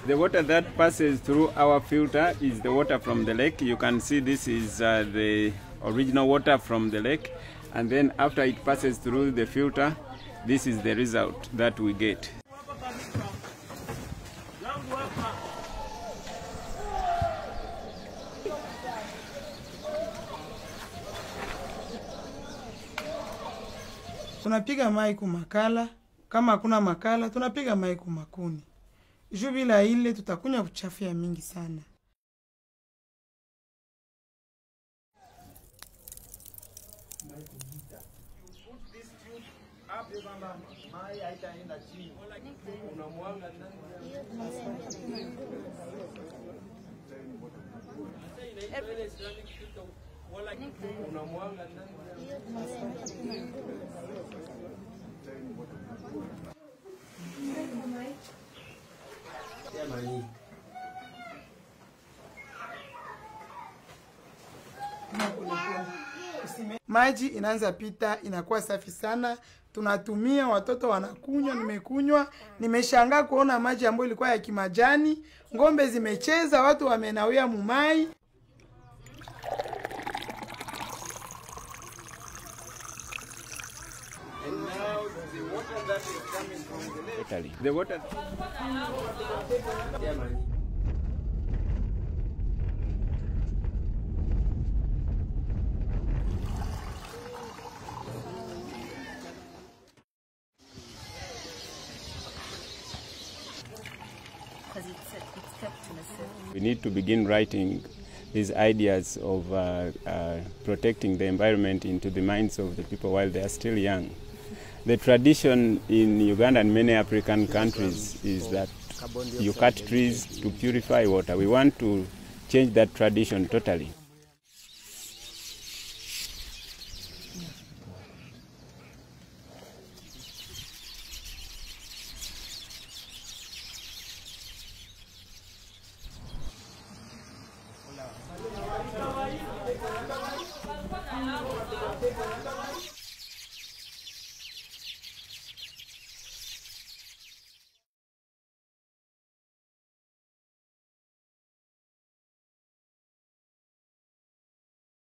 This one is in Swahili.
The water that passes through our filter is the water from the lake. You can see this is uh, the original water from the lake. And then after it passes through the filter, this is the result that we get. tunapiga mai kumakala, kama hakuna makala tunapiga mai kumakuni. Juu bila ile tutakunywa uchafu ya mingi sana. Maji inaanza pita, inakuwa safi sana, tunatumia, watoto wanakunywa. Nimekunywa, nimeshangaa kuona maji ambayo ilikuwa ya kimajani, ng'ombe zimecheza, watu wamenawia mumai. Italy. The water because it's, it's kept in a safe we need to begin writing these ideas of uh, uh, protecting the environment into the minds of the people while they are still young. The tradition in Uganda and many African countries is that you cut trees to purify water. We want to change that tradition totally.